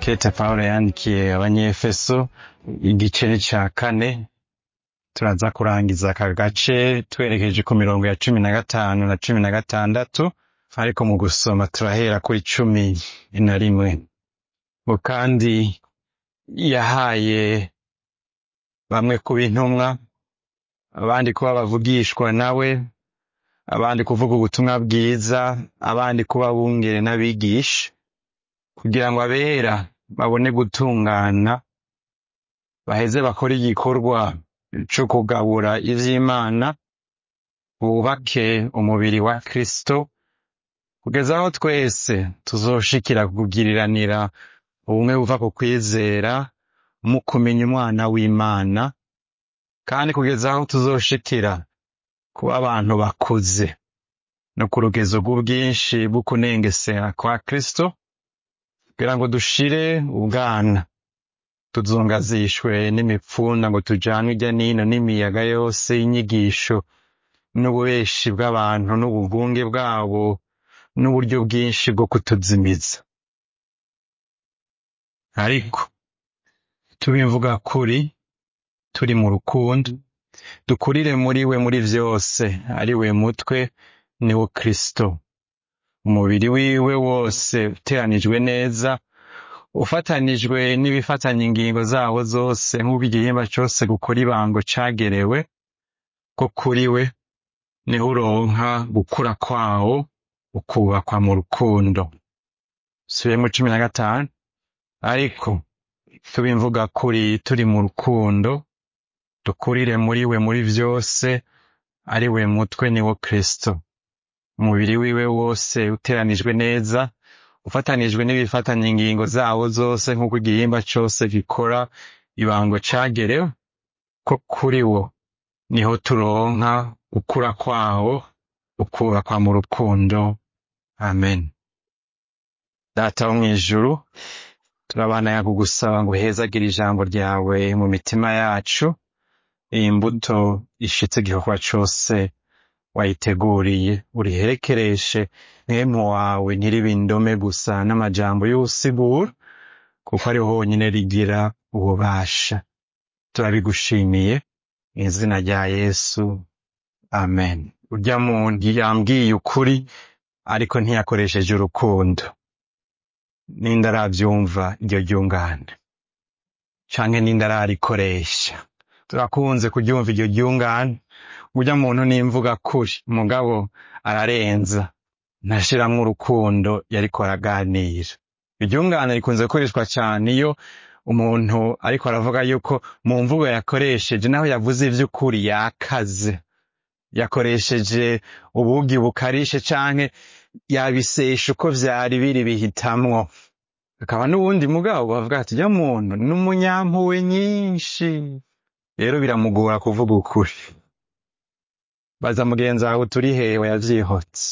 Kete Pawulo yandikiye abanyefeso igice ca kane turaza kurangiza aka gace twerekeje ku mirongo ya cumi na gatanu na cumi na gatandatu ariko mu gusoma turahera kuri cumi na rimwe ngo kandi yahaye bamwe kuba intumwa abandi kuba bavugishwa nawe abandi kuvuga ubutumwa bwiza abandi kuba bungere n'abigisha kugira ngo abera babone gutungana baheze bakore igikorwa co kugabura ivy'imana bubake umubiri wa kristo kugeza aho twese tuzoshikira kugiriranira ubumwe buva ku kwizera mu kumenya umwana w'imana kandi kugeza aho tuzoshikira kuba abantu bakuze no ku rugezo rw'ubwinshi bwo kunengesera kwa kristo kugira ngo dushire ubwana tuzungazishwe n'imipfunda ngo tujanwe irya nino n'imiyaga yose y'inyigisho n'ububeshi bw'abantu n'ubugunge bwabo n'uburyo bwinshi bwo kutuzimiza ariko tubimvuga kuri turi mu rukundo dukurire muri we muri vyose ari we mutwe ni wo kristo umubiri wiwe wose uteranijwe neza ufatanijwe n'ibifatanya ingingo zawo zose nk'uko igihimba cose gukora ibango cagerewe ko kuri we niho uronka gukura kwawo ukubakwa mu rukundo subiyemo cumi na gatanu ariko tubimvuga kuri turi mu rukundo dukurire muri we muri vyose ari we mutwe ni wo kristo umubiri wiwe wose uteranijwe neza ufatanijwe n'ibifatanya ingingo zawo zose nk'uko igihimba cose gikora ibango cagerewe ko kuri wo niho turonka gukura kwawo ukubakwa mu rukundo amen data wo mw'ijuru turabandanya kugusaba ngo uhezagire ijambo ryawe mu mitima yacu iyi mbuto ishitse igikorwa cose wayiteguriye uriherekereshe mwemu wawe ntiribe indome gusa n'amajambo y'ubusigura kuko ari honyine rigira ububasha turabigushimiye mu izina rya yesu amen urya muntu yambwiye ukuri ariko ntiyakoresheje urukundo ninde aravyumva iryo ryungane canke ninde ararikoresha turakunze kuryumva iryo ryungane urya muntu nimvuga kuri mugabo ararenza ntashiramwo urukundo yariko araganira iryungane rikunze gukoreshwa cane iyo umuntu ariko aravuga yuko mu mvugo yakoresheje naho yavuze ivy'ukuri yakaze yakoresheje ubugi bukarishe canke yabisesha uko vyari biri bihitamwo hakaba n'uwundi mugabo bavuga ati urya muntu ni umunyampuwe nyinshi rero biramugora kuvuga ukuri baza mugenzi wawe turi hewe yavyihotse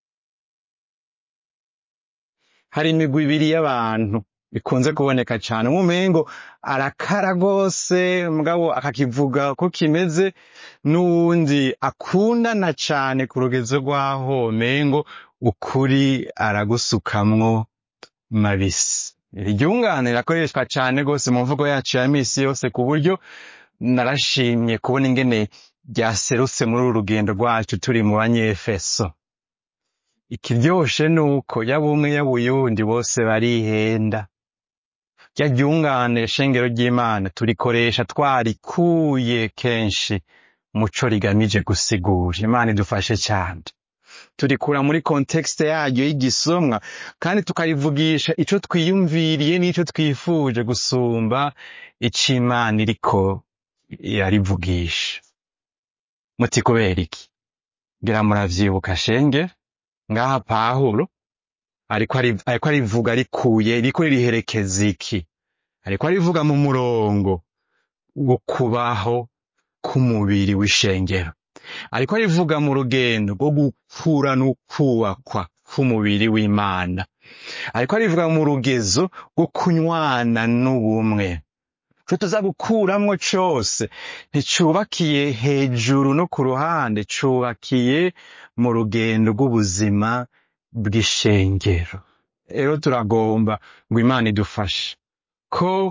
hari imigwi ibiri y'abantu bikunze kuboneka cane nk'umengo arakara rwose mugabo akakivuga ko kimeze n'uwundi akundana cane ku rugezo rw'aho mengo ukuri aragusukamwo mabisi iryungane rirakoreshwa cane rwose mu mvugo yacu ya misi yose ku buryo narashimye kubona ingene ryaserutse muri uru rugendo rwacu turi mu banyefeso ikiryoshe ni uko yaba umwe yaba uyundi bose barihenda rya ryungane shengero ry'imana turikoresha twarikuye kenshi muco rigamije gusigura imana idufashe cyane turikura muri kontekste yaryo y'igisomwa kandi tukarivugisha ico twiyumviriye n'ico twifuje gusumba ico imana iriko irarivugisha muti kubera iki ngira muravyibuka shenge ngaha pawulo ariko ari- ariko arivuga rikuye riko ririherekeza iki ariko arivuga mu murongo wo kubaho k'umubiri w'ishengero ariko arivuga mu rugendo rwo gukura n'ukubakwa k'umubiri w'imana ariko arivuga mu rugezo rwo kunywana n'ubumwe ico tuza gukuramwo cose nticubakiye hejuru no ku ruhande cubakiye mu rugendo rw'ubuzima bw'ishengero rero turagomba ngo imana idufashe ko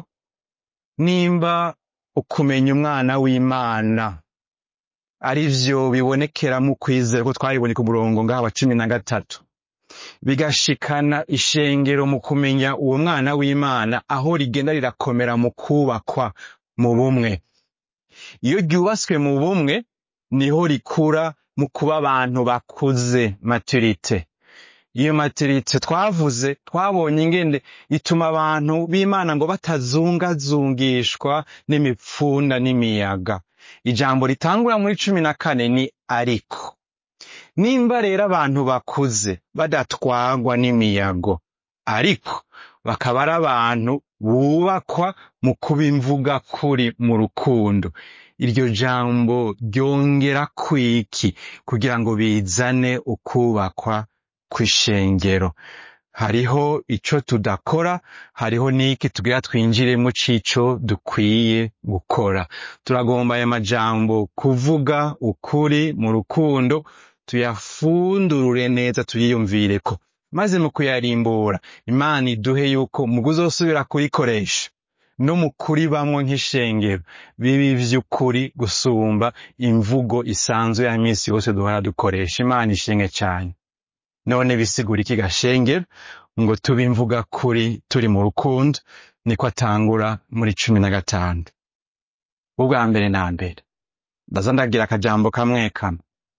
nimba ukumenya umwana w'imana ari vyo bibonekera mu kwizera ko twabibonye ku murongo ngaha wa cumi na gatatu bigashikana ishengero mu kumenya uwo mwana w'imana aho rigenda rirakomera mu kubakwa mu bumwe iyo ryubatswe mu bumwe niho rikura mu kuba abantu bakuze maturite iyo maturite twavuze twabonye ingene ituma abantu b'imana ngo batazungazungishwa n'imipfunda n'imiyaga ijambo ritangura muri cumi na kane ni ariko nimba rero abantu bakuze badatwagwa n'imiyago ariko bakaba ari abantu bubakwa mu kuba imvuga kuri mu rukundo iryo jambo ryongera kwiki kugira ngo bizane ukubakwa kw'ishengero hariho ico tudakora hariho n'iki tugira twinjiremo c'ico dukwiye gukora turagomba aya majambo kuvuga ukuri mu rukundo tuyafundurure neza tuyiyumvireko maze mu kuyarimbura imana iduhe yuko mu kuzosubira kurikoresha no mu kuribamwo nk'ishengero bibi vy'ukuri gusumba imvugo isanzwe ya misi yose duhora dukoresha imana ishimwe cane none bisigura iki gashengero ngo tube imvuga kuri turi mu rukundo niko atangura muri cumi na gatanu ubwa mbere na mbere ndaza ndagira akajambo kamwe kamwe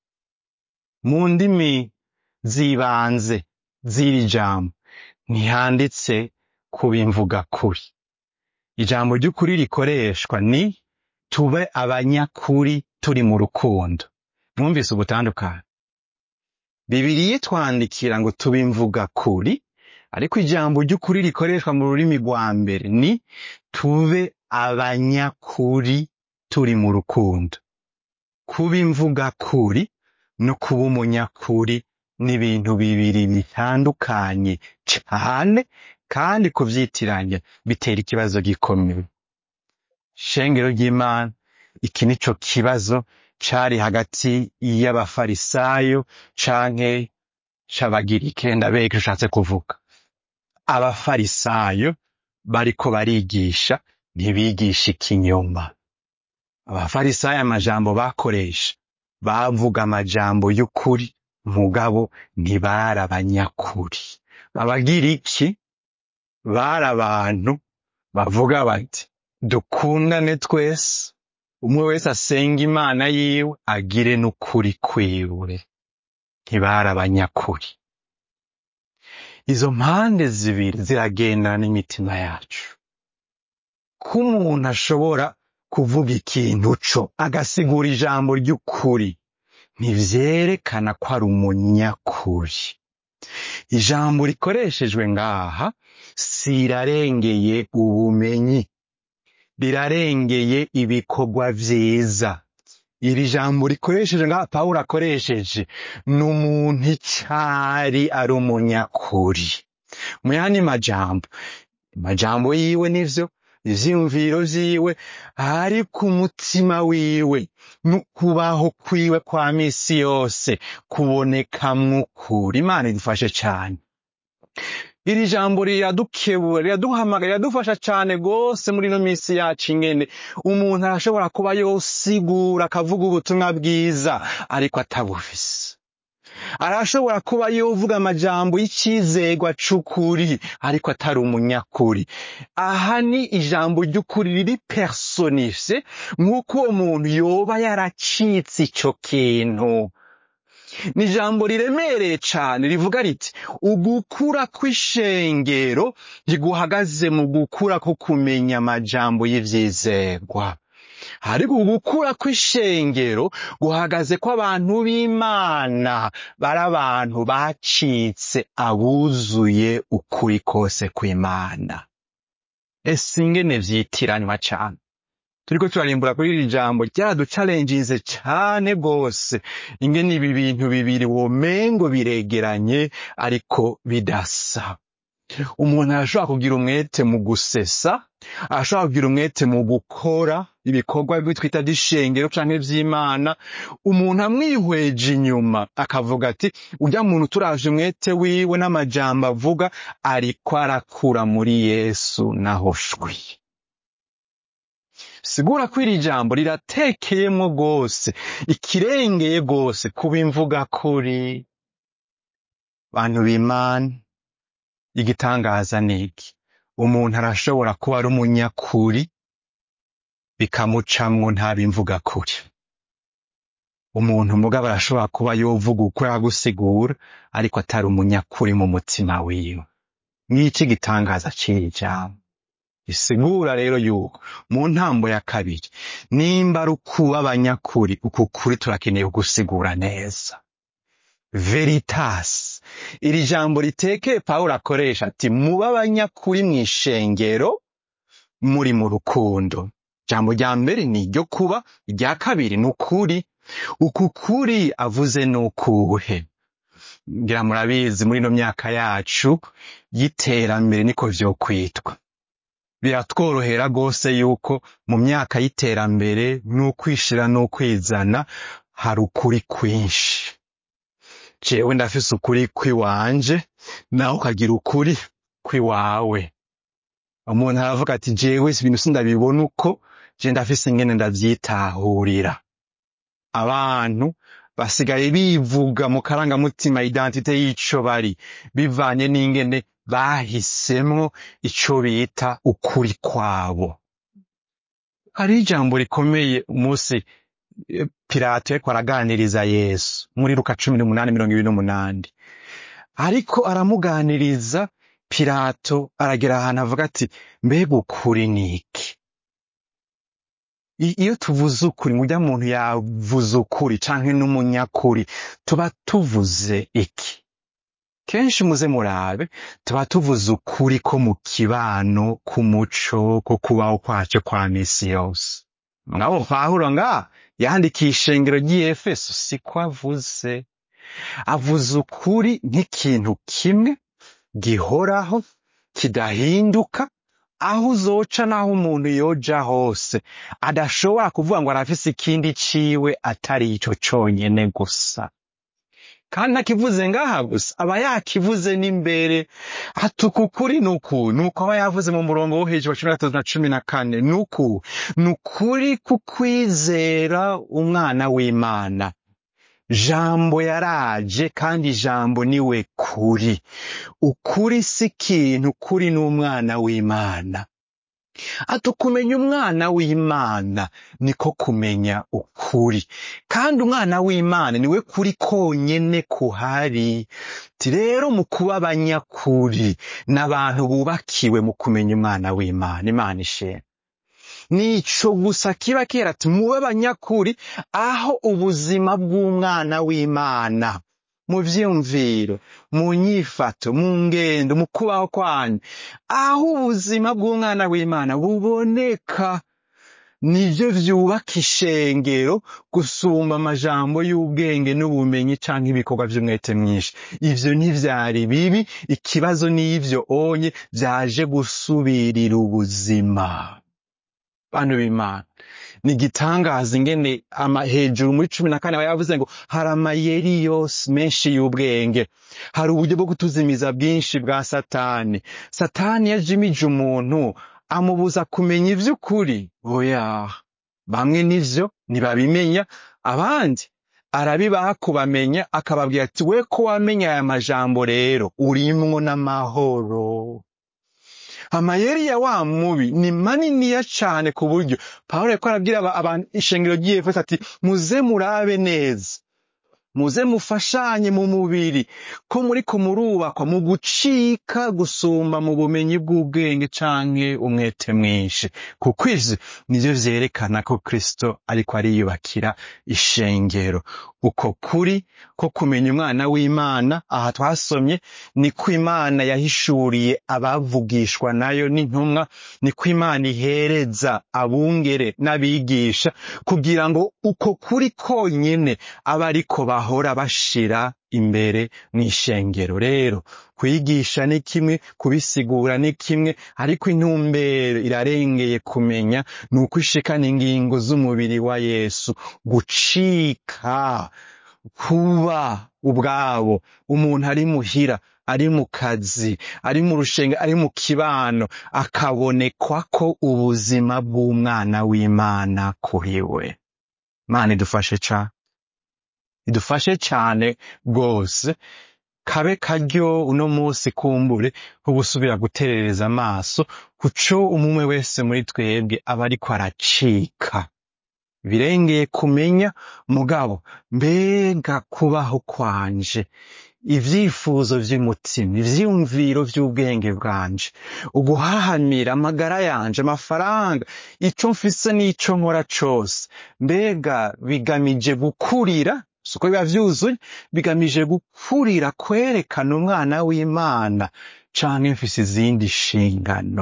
mu ndimi z'ibanze z'iri jambo ntihanditse kuba imvuga kuri ijambo ry'ukuri rikoreshwa ni tube abanyakuri turi mu rukundo mwumvise ubutandukane bibiriya twandikira ngo tube imvuga kuri ariko ijambo ry'ukuri rikoreshwa mu rurimi rwa mbere ni tube abanyakuri turi mu rukundo kuba imvuga kuri no kuba umunyakuri ni ibintu bibiri bitandukanye cane kandi kuvyitiranya bitera ikibazo gikomeye shengero ry'imana iki nico kibazo cari hagati y'abafarisayo canke c'abagirike ndabeka ushatse kuvuga abafarisayo bariko barigisha ntibigisha ikinyoma abafarisayo amajambo bakoresha bavuga amajambo y'ukuri mugabo ntibari abanyakuri abagiriki bari abantu bavuga bati dukundane twese umwe wese asenga imana yiwe agire n'ukuri kwiwe ntibari abanyakuri izo mpande zibiri ziragendana n'imitima yacu ko umuntu ashobora kuvuga ikintu co agasigura ijambo ry'ukuri ntivyerekana ko ari umunyakuri ijambo rikoreshejwe ngaha sirarengeye ubumenyi rirarengeye ibikorwa vyiza iri jambo rikoresheje ngaha pawulo akoresheje ni umuntu icari ari umunyakuri mu yandi majambo amajambo yiwe nivyo ivyiyumviro vyiwe ariko umutima wiwe n'ukubaho kwiwe kwa misi yose kubonekamwo ukuri imana idufashe cane iri jambo riradukebura riraduhamagara riradufasha cane rwose muri ino misi yacu ingene umuntu arashobora kuba yosigura akavuga ubutumwa bwiza ariko atabufise arashobora kuba yovuga amajambo y'icizegwa c'ukuri ariko atari umunyakuri aha ni ijambo ry'ukuri riri personifye nk'uko uwo muntu yoba yaracitse ico kintu ni ijambo riremereye cane rivuga riti ugukura kw'ishengero ntiguhagaze mu gukura ko kumenya amajambo y'ivyizerwa ariko ugukura kw'ishengero guhagaze ko abantu b'imana bari abantu bacitse abuzuye ukuri kose kw'imana ese ingene vyitiranywa cane turiko turarimbura kuri iri jambo ryaraducalenjinze cane gose ingene ibi bintu bibiri womengo biregeranye ariko bidasa umuntu arashobora kugira umwete mu gusesa arashobora kugira umwete mu gukora ibikorwa bimwe twita vy'ishengero canke vy'imana umuntu amwihweje inyuma akavuga ati urya muntu turavye umwete wiwe n'amajambo avuga ariko arakura muri yesu naho shwi sigura ko iri jambo riratekeyemo rwose ikirengeye rwose kuba imvuga kuri bantu b'imana igitangaza niki umuntu arashobora kuba ari umunyakuri bikamucamwo ntabimvuga kuri umuntu mugabo arashobora kuba yovuga uko yagusigura ariko atari umunyakuri mu mutima wiwe ngiki gitangaza c'iri jambo isigura rero yuko mu ntambo ya kabiri nimba ari ukuba abanyakuri uku kuri turakeneye kugusigura neza veritas iri jambo ritekeye pawulo akoresha ati mube abanyakuri mw'ishengero muri mu rukundo ijambo rya mbere ni iryo kuba irya kabiri ni ukuri uku kuri avuze ni ukuhe ngira murabizi muri ino myaka yacu y'iterambere niko vyokwitwa biratworohera rwose yuko mu myaka y'iterambere n'ukwishira n'ukwizana hari ukuri kwinshi jewe ndafise ukuri kwiwanje nawe ukagira ukuri kwiwawe umuntu aravuga ati jewe ibintu sindabibona uko je ndafise ingene ndavyitahurira abantu basigaye bivuga mu karangamutima identite y'ico bari bivanye n'ingene bahisemwo ico bita ukuri kwabo hari ijambo rikomeye umunsi eh, pilato yariko araganiriza yesu muri luka cumi n'umunani mirongo ibiri n'umunani ariko aramuganiriza pilato aragera ahantu avuga ati mbega ukuri ni iki I- iyo tuvuze ukuri murya muntu yavuze ukuri canke n'umunyakuri tuba tuvuze iki kenshi muze murabe tuba tuvuze ukuri ko mu kibano k'umuco ko kubaho kwacu kwa misi yose ngabo pawulo nga yandikiye ishengero ry'iyefeso siko avuze avuze ukuri nk'ikintu kimwe gihoraho kidahinduka aho uzoca n'aho umuntu yoja hose adashobora kuvuga ngo arafise ikindi ciwe atari ico conyene gusa kandi ntakivuze ngaha gusa aba yakivuze n'imbere ati uku kuri ni uku ni uko aba yavuze mu murongo wo hejuru wa cumi na gatatu na cumi na kane ni uku ni ukuri kukwizera umwana w'imana jambo yaraje kandi jambo niwe kuri ukuri si ikintu kuri n'umwana w'imana ati ukumenya umwana w'imana niko kumenya ukuri kandi umwana w'imana niwe kuri konyene kuhari ti rero mu kuba abanyakuri n'abantu bubakiwe mu kumenya umwana w'imana imana ishema nico gusa kiba kera ati mube abanyakuri aho ubuzima bw'umwana w'imana mu vyiyumviro mu nyifato mu ngendo mu kubaho kwanyu aho ubuzima bw'umwana w'imana buboneka nivyo vyubaka ishengero gusumba amajambo y'ubwenge n'ubumenyi canke ibikorwa vy'umwete mwinshi ivyo ntivyari bibi ikibazo n'ivyo onye vyaje gusubirira ubuzima bantu b'imana ni igitangaza ingene ama hejuru muri cumi na kane aba yavuze ngo hari amayeri yose menshi y'ubwenge hari uburyo bwo kutuzimiza bwinshi bwa satani satani yajimije umuntu amubuza kumenya ivy'ukuri oya bamwe nivyo ntibabimenya abandi arabibaha kubamenya akababwira ati we ko wamenya aya majambo rero urimwo n'amahoro amayeri ya wa mubi ni maniniya cane ku buryo pawulo yariko arabwira aba- abantu ishengero ry'iyefeso ati muze murabe neza muze mufashanye mu mubiri ko muriko murubakwa mu gucika gusumba mu bumenyi bw'ubwenge canke umwete mwinshi kuko ivyo nivyo vyerekana ko kristo ariko ariyubakira ishengero uko kuri ko kumenya umwana w'imana aha twasomye niko imana yahishuriye abavugishwa nayo n'intumwa niko imana ihereza abungere n'abigisha kugira ngo uko kuri konyene abe ariko bahora bashira imbere mw'ishengero rero kwigisha ni kimwe kubisigura ni kimwe ariko intumbero irarengeye kumenya ni uko ishikana ingingo z'umubiri wa yesu gucika kuba ubwabo umuntu ari muhira ari mu kazi ari mu rushenge ari mu kibano akabonekwa ko ubuzima bw'umwana w'imana kuri we mana idufashe cane idufashe cane rwose kabe karyo uno munsi kumbure ko gusubira guterereza amaso kuco umwe wese muri twebwe aba ariko aracika birengeye kumenya mugabo mbega kubaho kwanje ivyifuzo vy'umutima ivyiyumviro vy'ubwenge bwanje uguhahamira amagara yanje amafaranga ico mfise n'ico nkora cose mbega bigamije gukurira suko biba vyuzuye bigamije gukurira kwerekana umwana w'imana canke mfise izindi nshingano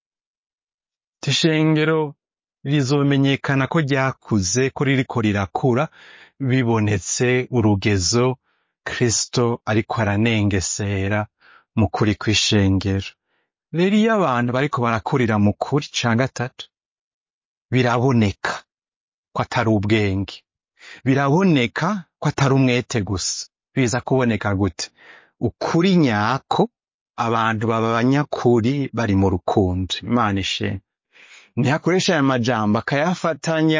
ishengero rizomenyekana ko ryakuze ko ririko rirakura bibonetse urugezo kristo ariko aranengesera mu kuri kw'ishengero rero iyo abantu bariko barakurira mu kuri ca gatatu biraboneka ko atari ubwenge biraboneka ko atari umwete gusa biza kuboneka gute ukuri nyako abantu baba abanyakuri bari mu rukundo imana ishimwe ntiyakoresha aya majambo akayafatanya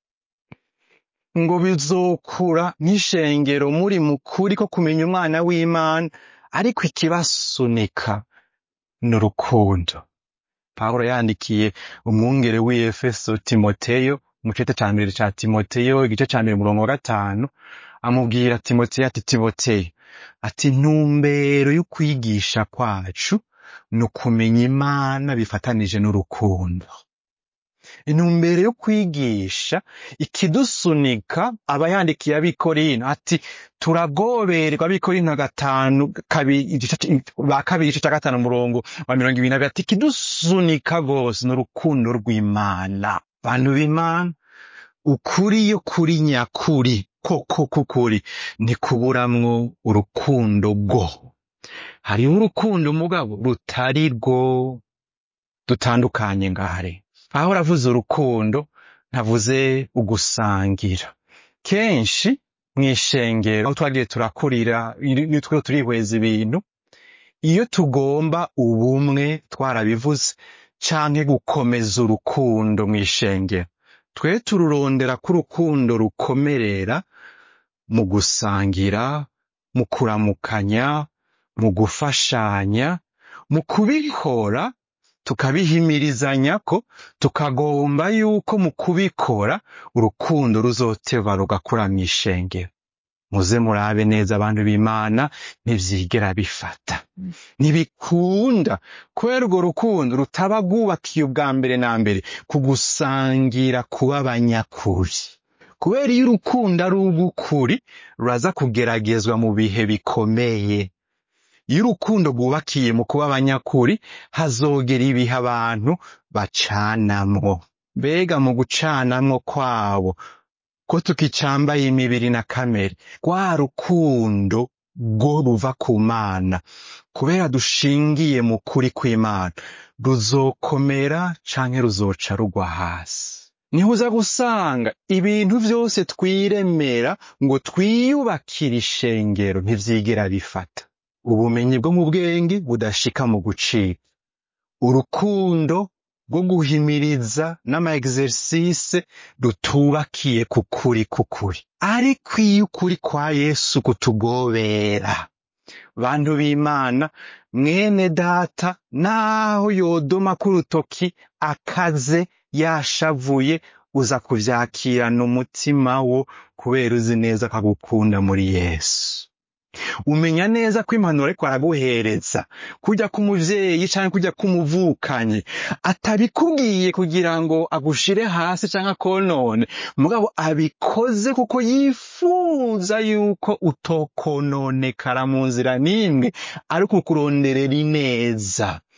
ngo bizokura nk'ishengero muri mukuri ko kumenya umwana w'imana ariko ikibasunika ni urukundo pawulo yandikiye umwungere w'efeso timoteyo mu cete ca mbere ca timoteyo igice ca mbere umurongo wa gatanu amubwira timoteyo ati timoteyo ati intumbero y'ukwigisha kwacu ni ukumenya imana bifatanije n'urukundo intumbero yo kwigisha ikidusunika aba yandikiye abikorino ati turagoberwa abikorino gatanu kabiri igice c- ba kabiri igice ca gatanu umurongo wa mirongo ibiri na bibiri ati ikidusunika rwose ni urukundo rw'imana bantu b'imana ukuri iyo kuri nyakuri koko kukuri ntikuburamwo urukundo rwo hariho urukundo mugabo rutari rwo dutandukanye ngahare aho ravuze urukundo ntavuze ugusangira kenshi mw'ishengero aho twagiye turakurira iyo twero turihweza ibintu iyo tugomba ubumwe twarabivuze canke gukomeza urukundo mw'ishengero twe tururondera ko urukundo rukomerera mu gusangira mu kuramukanya mu gufashanya mu kubikora tukabihimirizanya ko tukagomba yuko mu kubikora urukundo ruzoteba rugakura mw'ishengero muze murabe neza abantu b'imana ntivyigera bifata ntibikunda kubera urwo rukundo rutaba rwubakiye ubwa mbere na mbere ku gusangira kuba abanyakuri kubera iyo urukundo ari urw'ukuri ruraza kugeragezwa mu bihe bikomeye iyo urukundo rwubakiye mu kuba abanyakuri hazogera ibihe abantu bacanamwo mbega mu gucanamwo kwabo ko tukicambaye imibiri na kamere rwa rukundo rwo ruva ku mana kubera dushingiye mu kuri kw'imana ruzokomera canke ruzoca rugwa hasi niho uza gusanga ibintu vyose twiremera ngo twiyubakire ishengero ntivyigera bifata ubumenyi bwo mu bwenge budashika mu gucika urukundo rwo guhimiriza n'ama exercice rutubakiye ku kuri k'ukuri ariko iyo ukuri kwa yesu kutugobera bantu b'imana mwene data naho yodoma k'urutoki akaze yashavuye uza kuvyakirana umutima wo kubera uzi neza ko agukunda muri yesu umenya neza ko impanuro ariko araguhereza kujya k'umuvyeyi canke kujya k'umuvukanyi atabikubwiye kugira ngo agushire hasi canke akonone mugabo abikoze kuko yifuza yuko utokononekara mu nzira n'imwe ariko ukuronderera ineza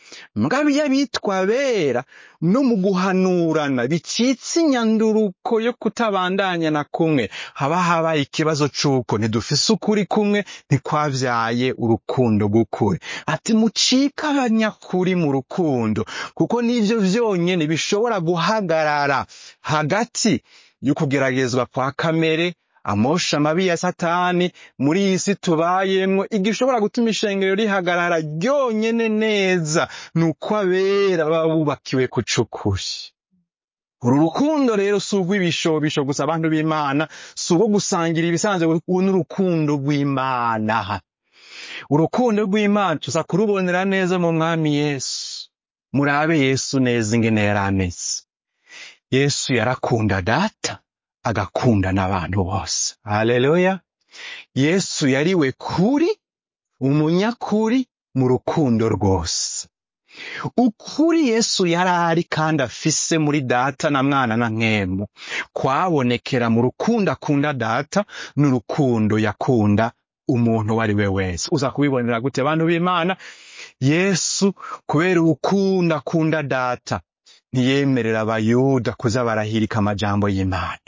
mugabo iyo abitwa bera no mu guhanurana bicitse inyanduruko yo kutabandanya na kumwe haba habaye ikibazo c'uko ntidufise ukuri kumwe ntikwavyaye urukundo rw'ukuri ati mucike abanyakuri mu rukundo kuko nivyo vyonyene bishobora guhagarara hagati y'ukugeragezwa kwa kamere amosha amabi ya satani muri iyi si tubayemwo igishobora gutuma ishengero rihagarara ryonyene neza ni uko abera baba bubakiwe ku c'ukuri uru rukundo rero si urw'ibishobisho gusa abantu b'imana si urwo gusangira ibisanzwe ubu ni urukundo rw'imana urukundo rw'imana tuza kurubonera neza mu mwami yesu murabe yesu neza ingene yari ameze yesu yarakunda data agakunda n'abantu bose haleluya yesu yariwe kuri umunyakuri mu rukundo rwose ukuri yesu yari ari kandi afise muri data na mwana na nkemu kwabonekera mu rukundo akunda data n'urukundo yakunda umuntu uwo ari we wese uza kubibonera gute abantu b'imana yesu kubera urukundo akunda data ntiyemerera abayuda kuza barahirika amajambo y'imana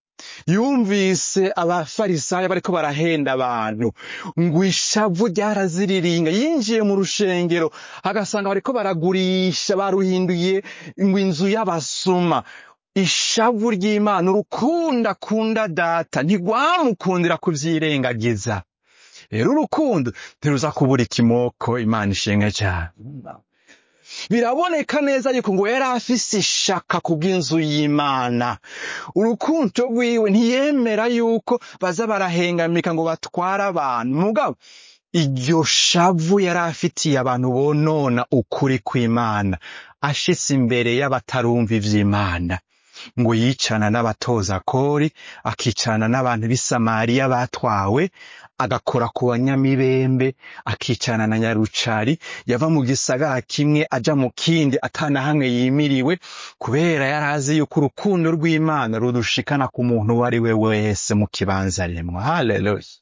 yumvise abafarisayo bariko barahenda abantu ngo ishavu ryaraziriringa yinjiye mu rushengero agasanga bariko baragurisha baruhinduye ngo inzu y'abasuma ishavu ry'imana urukundo akunda data ntigwamukundira kuvyirengagiza rero urukundo ntiruza kubura ikimoko imana ishimwe cyane biraboneka neza yuko ngo yari afise ishaka kubw'inzu y'imana urukundo rwiwe ntiyemera yuko baza barahengamika ngo batware abantu mugabo iryo shavu yari afitiye abantu bonona ukuri kw'imana ashitse imbere y'abatarumva ivy'imana ngo yicana n'abatoza kori akicana n'abantu b'i samariya batwawe agakora ku banyamibembe akicana na nyarucari yava mu gisagara kimwe aja mu kindi atana hamwe yimiriwe kubera yari azi yuko urukundo rw'imana rudushikana ku muntu uwo ari we wese mu kibanza rimwe haleluya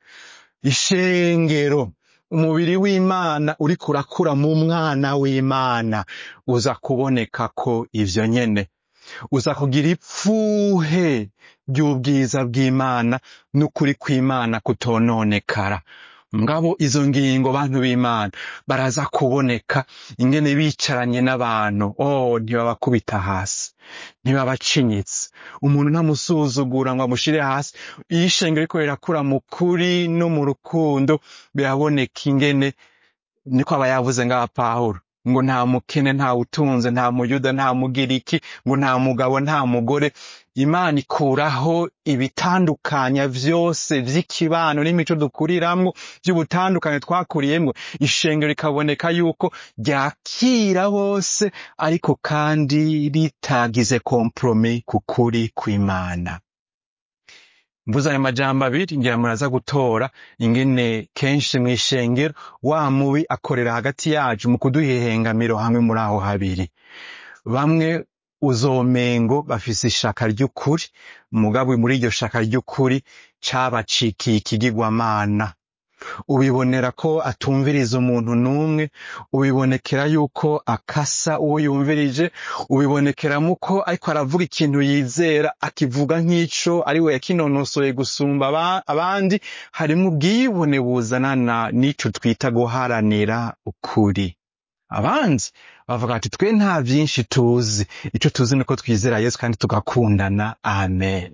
ishengero umubiri w'imana uriko urakura mu mwana w'imana uza kuboneka ko ivyo nyene uza kugira ipfuhe ry'ubwiza bw'imana n'ukuri kw'imana kutononekara ngabo izo ngingo bantu b'imana baraza kuboneka ingene bicaranye n'abantu oh ntibabakubita hasi ntibabacinyitse umuntu ntamusuzugura ngo amushire hasi iyo ishengero riko rirakura mu kuri no mu rukundo biraboneka ingene niko aba yavuze ngaha pawulo ngo nta mukene nta utunze nta muyuda nta mugiriki ngo nta mugabo nta mugore imana ikuraho ibitandukanya vyose vy'ikibano n'imico dukuriramwo vy'ubutandukanye twakuriyemwo ishengero rikaboneka yuko ryakira bose ariko kandi ritagize kompromi ku kuri kw'imana mvuze ayo majambo abiri ngira muraza gutora ingene kenshi mw'ishengero wa mubi akorera hagati yacu mu kuduhehengamiro hamwe muri aho habiri bamwe uzomengo bafise ishaka ry'ukuri mugabo muri iryo shaka ry'ukuri cabacikiye ikigirwamana ubibonera ko atumviriza umuntu n'umwe ubibonekera yuko akasa uwo yumvirije ubibonekeramo ko ariko aravuga ikintu yizera akivuga nk'ico ari we yakinonosoye gusumba aba- abandi harimo ubwibone buzanana n'ico twita guharanira ukuri abandi bavuga ati twe nta vyinshi tuzi ico tuzi nuko twizera yesu kandi tugakundana amen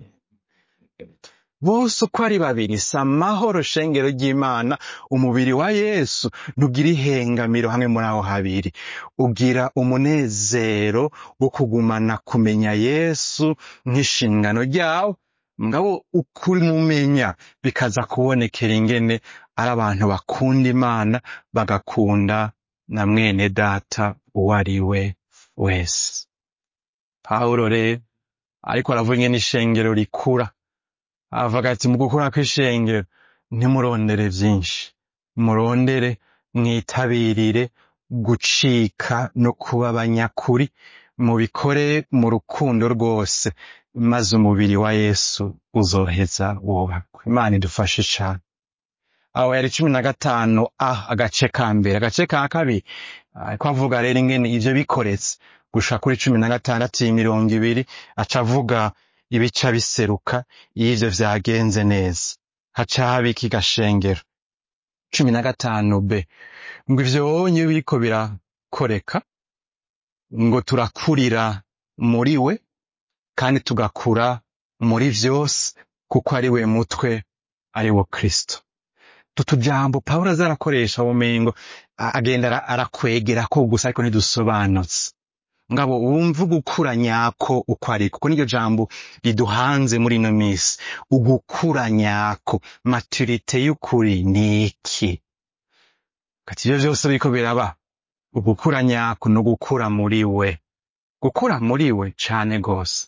bose uko ari babiri si amahoro shengero ry'imana umubiri wa yesu ntugira ihengamiro hamwe muri aho habiri ugira umunezero wo kugumana kumenya yesu nk'inshingano ryawo ngabo ukumumenya bikaza kubonekera ingene ari abantu bakunda imana bagakunda na mwene data uwo ari we wese pawulo rero ariko aravuga ingene ishengero rikura avuga ati mu gukura kw'ishengero ntimurondere vyinshi murondere mwitabirire gucika no kuba abanyakuri mubikore mu rukundo rwose maze umubiri wa yesu uzoheza wubakwe imana idufashe cane aho yari cumi na gatanu a agace ka mbere agace ka kabiri ariko avuga rero ingene ivyo bikoretse gusha kuri cumi na gatandatu mirongo ibiri aca avuga ibica biseruka iyo ivyo vyagenze neza haca haba iki gashengero cumi na gatanu b ngo ivyo wonye biriko birakoreka ngo turakurira muri we kandi tugakura muri vyose kuko ari we mutwe ari wo kristo tutu jambo pawulo aza arakoresha bumengo a- agenda ara- arakwegera ko gusa ariko ntidusobanutse ngabo wumva ugukura nyako uko ari kuko niryo jambo riduhanze muri ino misi ugukura nyako maturite y'ukuri ni iki kati ivyo vyose biriko biraba ugukura nyako no gukura muri we gukura muri we cane gose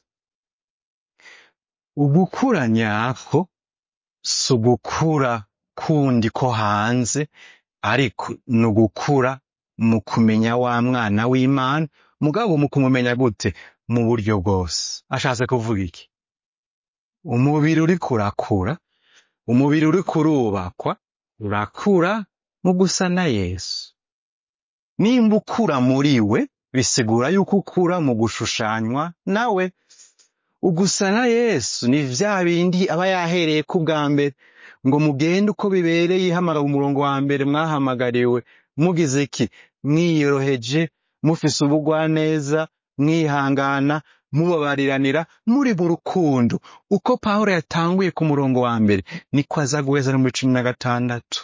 ugukura nyako si ugukura kundi ko hanze ariko ni ugukura mu kumenya wa mwana w'imana mugabo mu kumumenya gute mu buryo bwose ashatse kuvuga iki umubiri uriko urakura umubiri uriko urubakwa urakura mu gusa na yesu nimba ukura muri we bisigura yuko ukura mu gushushanywa nawe ugusa na yesu ni vya bindi aba yahereye ku bwa mbere ngo mugende uko bibereye ihamagara umurongo wa mbere mwahamagariwe mugize iki mwiyoroheje mufise ubugwaneza mwihangana mubabariranira muri mu rukundo uko pawulo yatanguye ku murongo wa mbere niko aza guheza no muri cumi na gatandatu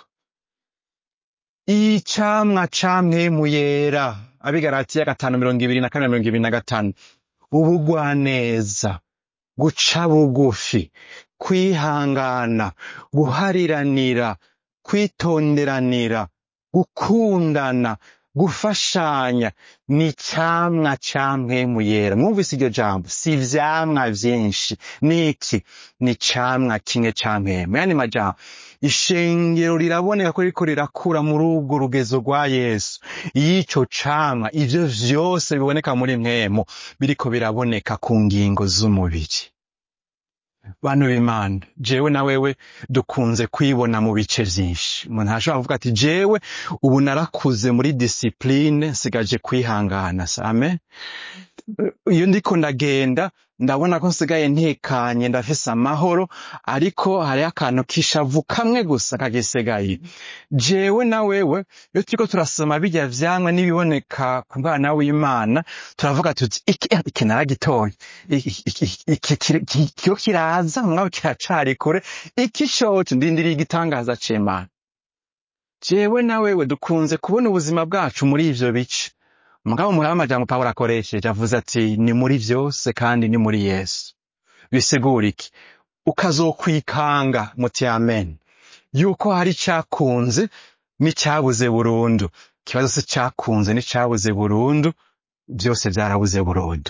icamwa camwe mu yera abigaratiya gatanu mirongo ibiri na kane mirongo ibiri na gatanu ubugwaneza guca bugufi kwihangana guhariranira kwitonderanira gukundana gufashanya ni camwa camwe mu yera mwumvise iryo jambo si ivyamwa vyinshi ni iki ni camwa kimwe ca mpemu yani majambo ishengero riraboneka ko ririko rirakura muri urwo rugezo rwa yesu y'ico camwa ivyo vyose biboneka muri mpemu biriko biraboneka ku ngingo z'umubiri bantu b'imana jewe na wewe dukunze kwibona mu bice vyinshi umuntu arashobora kuvuga ati jewe ubu narakuze muri disipline nsigaje kwihangana same iyo ndiko ndagenda ndabona ko nsigaye ntekanye ndafise amahoro ariko hariho akantu k'ishavu kamwe gusa kagisigaye jewe na wewe iyo turiko turasoma birya vyamwa n'ibiboneka ku mwana w'imana turavuga tuti iki iki naragitoye iki iki- iki kiri- ki- kiyo kiraza mwawe kiracari kure iki shoce ndindiriye igitangaza c'imana jewe na wewe dukunze kubona ubuzima bwacu muri ivyo bice mugabo muri amajambo pawulo akoresheje avuze ati ni muri vyose kandi ni muri yesu bisigura iki ukazokwikanga muti amen yuko hari icakunze n'icabuze burundu ikibazo si cakunze n'icabuze burundu vyose vyarabuze burundu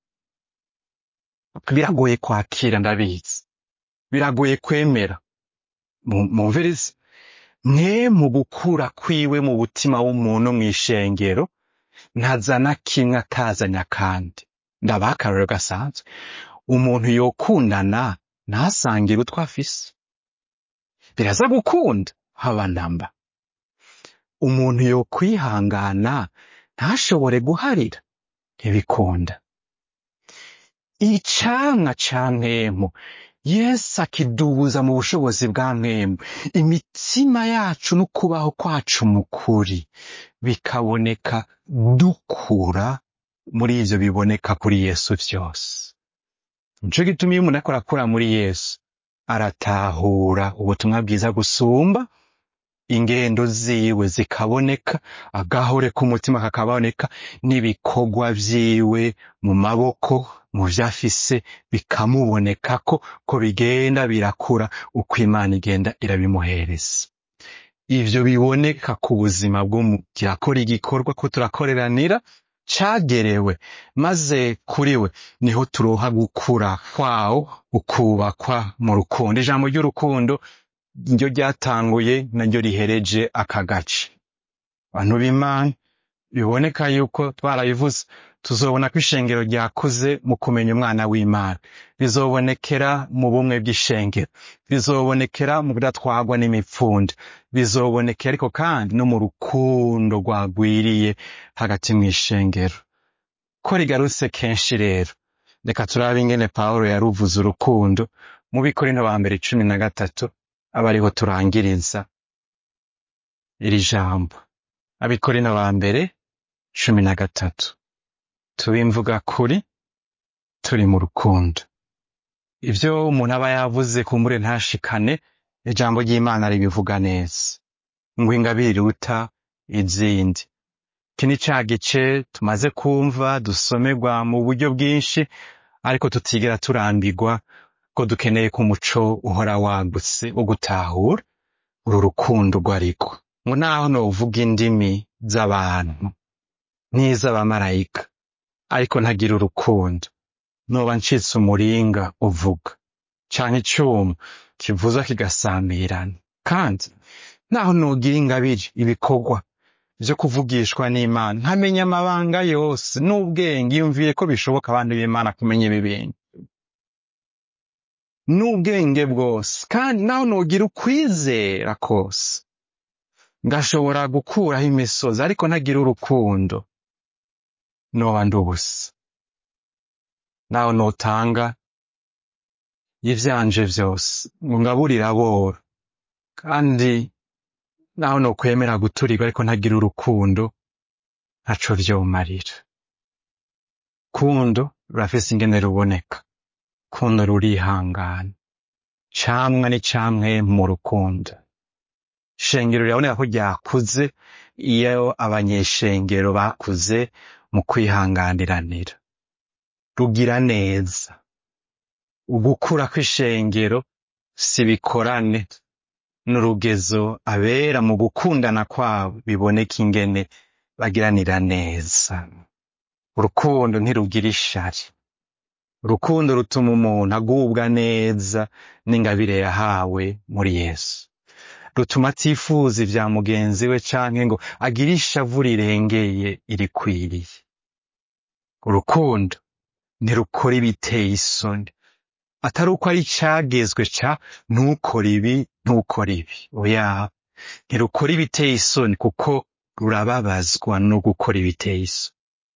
biragoye kwakira ndabizi biragoye kwemera Mu- mumvirize mwe mu gukura kwiwe mu butima w'umuntu mw'ishengero ntazana kimwe atazanya kandi ndabaha akarorero gasanzwe umuntu yokundana ntasangire utwo afise biraza gukunda haba namba umuntu yokwihangana ntashobore guharira ntibikunda icamwa ca mpemu yesu akidubuza mu bushobozi bwa mwemu imitima yacu n'ukubaho kwacu mu kuri bikaboneka dukura muri ivyo biboneka kuri yesu vyose nico gituma iyo umuntu ariko arakura muri yesu aratahura ubutumwa bwiza gusumba ingendo ziwe zikaboneka agahore k'umutima kakaboneka n'ibikorwa vyiwe mu maboko mu vyo afise bikamubonekako ko bigenda birakura uko imana igenda irabimuhereza ivyo biboneka ku buzima bw'umugira akora igikorwa ko turakoreranira cagerewe maze kuri we niho turoha gukura kwawo ukubakwa mu rukundo ijambo ry'urukundo niryo ryatanguye naryo rihereje aka gace bantu b'imana biboneka yuko twarabivuze tuzobona ko ishengero ryakuze mu kumenya umwana w'imana bizobonekera mu bumwe bw'ishengero bizobonekera mu kudatwagwa n'imipfunda bizobonekera ariko kandi no mu rukundo rwagwiriye hagati mu ishengero ko rigarutse kenshi rero reka turabe ingene pawulo yaruvuze urukundo mu bikorino ba mbere cumi na gatatu aba ariho turangiriza iri jambo abikorino ba mbere cumi na gatatu tubimvuga kuri turi mu rukundo ivyo umuntu aba yavuze kumbure ntashikane ijambo ry'imana ribivuga neza ngo ingabire iruta izindi iki ni ca gice tumaze kumva dusomerwa mu buryo bwinshi ariko tutigera turambirwa ko dukeneye ko umuco uhora wagutse wo gutahura uru rukundo rwo ariko ngo naho novuga indimi z'abantu n'iz'abamarayika ariko ntagira urukundo noba ncitse umuringa uvuga canke icuma kivuza kigasamirana kandi naho nogira ingabire ibikorwa vyo kuvugishwa n'imana nkamenya amabanga yose n'ubwenge yumviye ko bishoboka abantu b'imana kumenya ibi bintu n'ubwenge bwose kandi naho nogira ukwizera kose ngashobora gukuraho imisozi ariko ntagira urukundo noba ndi ubusa naho notanga ivyanje vyose ngo ngaburire aboro kandi naho nokwemera guturirwa ariko ntagira urukundo ntaco vyomarira kundo rurafise ingene ruboneka kundo rurihangana camwa ni camwe mu rukundo ishengero riraboneka ko ryakuze iyo abanyeshengero bakuze mu kwihanganiranira rugira neza ugukura kw'ishengero si bikorane n'urugezo abera mu gukundana kwabo biboneka ingene bagiranira neza urukundo ntirugira ishari urukundo rutuma umuntu agubwa neza n'ingabire yahawe muri yesu rutuma atifuza ivya mugenzi we canke ngo agire ishavu rirengeye irikwiriye urukundo ntirukora ibiteye isoni atari uko ari icagezwe ca ntukore ibi ntukore ibi oya ntirukora ibiteye isoni kuko rurababazwa no gukora ibiteye isoni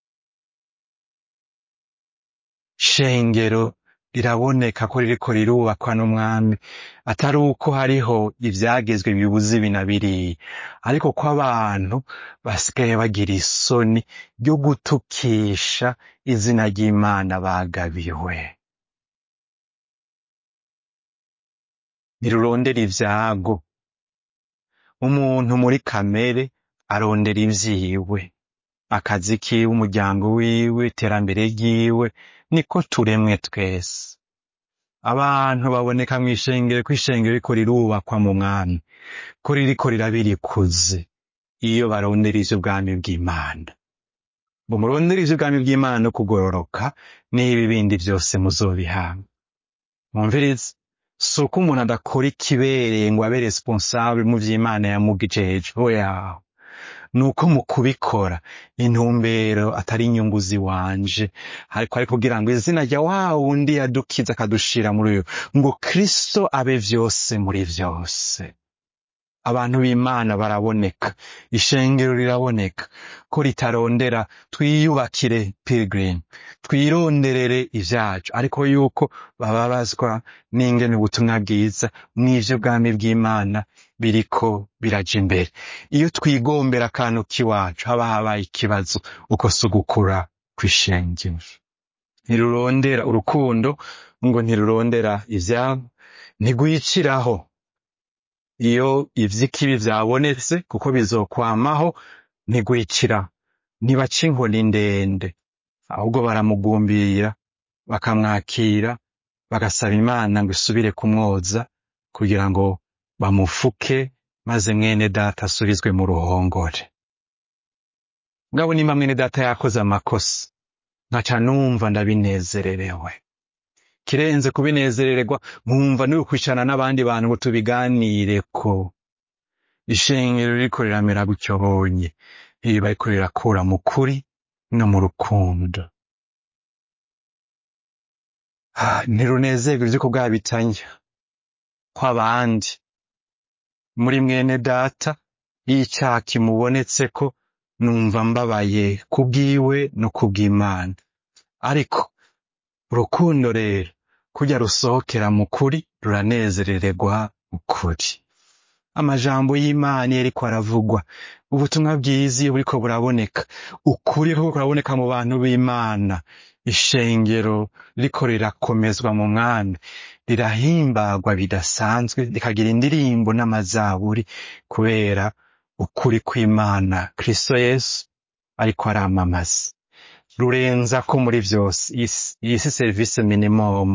shengero riraboneka ko ririko rirubakwa n'umwami atari uko hariho ivyagezwe bibuza ibi na biriya ariko ko abantu basigaye bagira isoni ryo gutukisha izina ry'imana bagabiwe ntirurondera ivyago umuntu muri kamere arondera ivyiwe akazi kiwe umuryango wiwe iterambere ryiwe niko turemwe twese abantu baboneka mw'ishengero ko ishengero riko rirubakwa mu mwami ko ririko rirabirikuze iyo barondera ivy'ubwami bw'imana ngo murondere ivy'ubwami bw'imana no kugororoka n'ibi bindi vyose muzobihabwa mwumvirize si uko umuntu adakora ikibereye ngo abe responsable mu vy'imana yamugijeje oya nuko mu kubikora intumbero atari inyungu ziwanje ariko ari kugira ngo izina rya wa wundi yadukiza akadushira muri uyu ngo kristo abe vyose muri vyose abantu b'imana baraboneka ishengero riraboneka ko ritarondera twiyubakire pilgrim twironderere ivyacu ariko yuko bababazwa n'ingene ubutumwa bwiza mw'ivyo bwami bw'imana biriko biraja imbere iyo twigombera akantu k'iwacu haba habaye ikibazo uko si ugukura kw'ishengero ntirurondera urukundo ngo ntirurondera ivyabo ntigwiciraho iyo ivy'ikibi vyabonetse kuko bizokwamaho ntigwicira ntibaca inkoni ndende ahubwo baramugumbira bakamwakira bagasaba imana ngo isubire kumwoza kugira ngo bamufuke maze mwene data asubizwe mu ruhongore ngabo nimba mwene data yakoze amakosa nkaca numva ndabinezererewe kirenze kubinezerererwa nkumva niwe kwicarana n'abandi bantu ngo tubiganireko ishengero ririko riramera gutyo bonye ibi bariko rirakura mu kuri no mu rukundo Ah, ntirunezerwa ivyo kubwabitanya kw'abandi muri mwene data iyo icaha kimubonetseko numva mbabaye kubwiwe no kubw'Imana ariko urukundo rero kurya rusohokera mu kuri ruranezerererwa mu kuri amajambo y'Imana iyo ariko aravugwa ubutumwa bwiza iyo buriko buraboneka ukuri kuriko kuraboneka mu bantu b'Imana ishengero ririko rirakomezwa mu mwami rirahimbagwa bidasanzwe rikagira indirimbo n'amazaburi kubera ukuri kw'Imana Kristo Yesu ariko aramamaza rurenza ko muri vyose Iyi- iyi si service minimum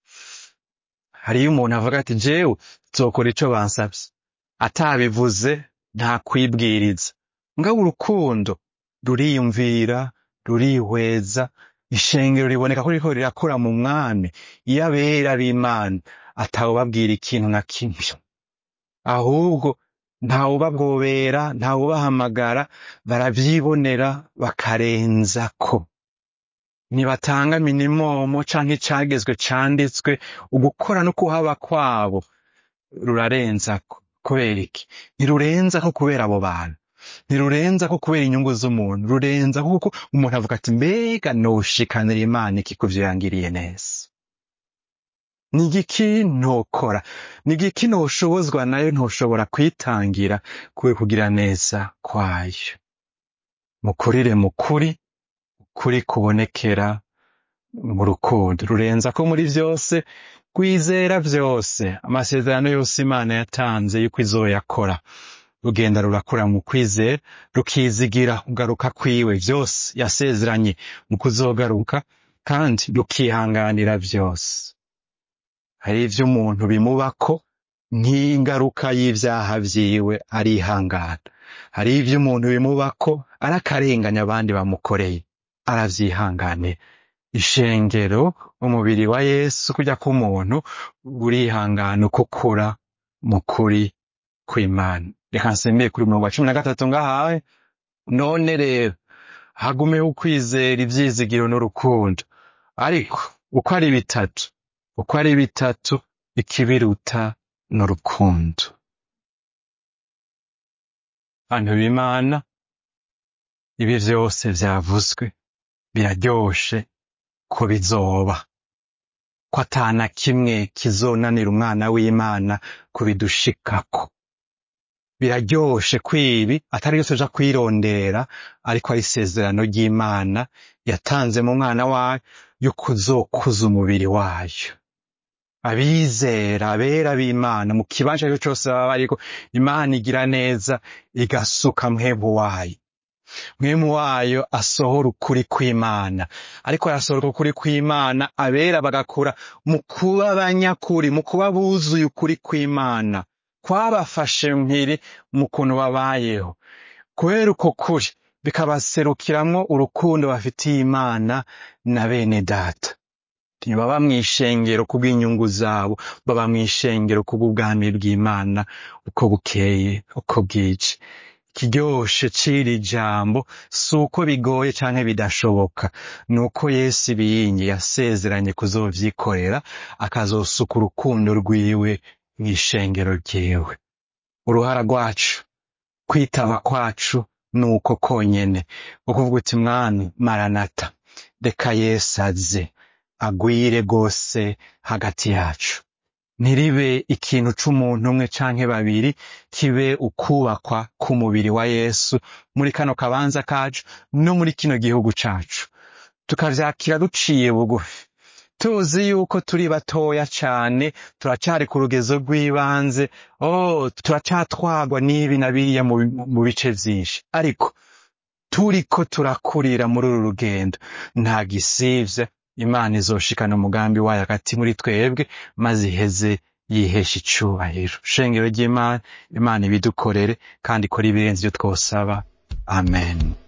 hariyo umuntu avuga ati jewe nzokora ico bansavye atabivuze nta kwibwiriza ngabo urukundo ruriyumvira rurihweza ishengero riboneka ko ririko rirakora mu mwami iyo abera b'Imana atawubabwira ikintu na kimwe ahubwo ntawubagobera ntawubahamagara baravyibonera bakarenzako ntibatanga minimomo canke icagezwe canditswe ugukora no kuhaba kwabo rurarenzako kubera iki ntirurenzako kubera abo bantu ntirurenzako kubera inyungu z'umuntu rurenzako kuko umuntu avuga ati mbega noshikanira imana iki kuvyo yangiriye neza ni igiki ntokora ni igiki ntoshobozwa nayo ntoshobora kwitangira kwe kugira neza kwayo mukurire mukuri ukuri kubonekera mu rukundo rurenza ko muri vyose rwizera vyose amasezerano yose imana yatanze yuko izoyakora rugenda rurakura mu kwizera rukizigira kugaruka kwiwe vyose yasezeranye mu kuzogaruka kandi rukihanganira vyose hari ivyo umuntu bimubako nk'ingaruka y'ivyaha vyiwe arihangana hari ivyo umuntu bimubako arakarenganya abandi bamukoreye aravyihanganira ishengero umubiri wa yesu kurya k'umuntu burihangana uko ukura mu kuri kw'imana reka nsembeye kuri mirongo cumi na gatatu ngahawe none rero hagumeho ukwizera ivyizigiro n'urukundo ariko uko ari bitatu uko ari bitatu ikibiruta n'urukundo bantu b'imana ibi vyose vyavuzwe biraryoshe ko bizoba ko atana kimwe kizonanira umwana w'imana kubidushikako biraryoshe ko ibi atari yose uja kwirondera ariko ari isezerano ry'imana yatanze mu mwana wayo yo kuzokuza umubiri wayo abizera abera b'imana mu kibanza cyo cyose baba bariko imana igira neza igasuka mwemu wayo mwemu wayo asohora ukuri kw'imana ariko arasohora ukuri kw'imana abera bagakura mu kuba abanyakuri mu kuba buzuye ukuri kw'imana kwabafashe mpiri mu kuntu babayeho kubera uko kuri bikabaserukiramwo urukundo bafitiye imana na bene data ntibaba mw'ishengero kubw'inyungu zabo baba mw'ishengero kubw'ubwami bw'imana uko bukeye uko bwije ikiryoshe c'iri jambo si uko bigoye canke bidashoboka ni uko yesu ibiyingi yasezeranye kuzovyikorera akazosuka urukundo rwiwe mw'ishengero ryiwe uruhara rwacu kwitaba kwacu ni uko konyene ukuvuga uti mwami maranata reka yesu aze agwire rwose hagati yacu ntiribe ikintu c'umuntu umwe canke babiri kibe ukubakwa k'umubiri wa yesu muri kano kabanza kacu no muri kino gihugu cacu tukavyakira duciye bugufi tuzi yuko turi batoya cane turacari ku rugezo rw'ibanze oh turacatwagwa n'ibi na biriya mu, mu bice vyinshi ariko turiko turakurira muri uru rugendo nta gisivye imana izoshikana umugambi wayo hagati muri twebwe maze iheze yihesha icubahiro shengero ry'imana imana ibidukorere kandi ikora ibirenze ivyo twosaba amen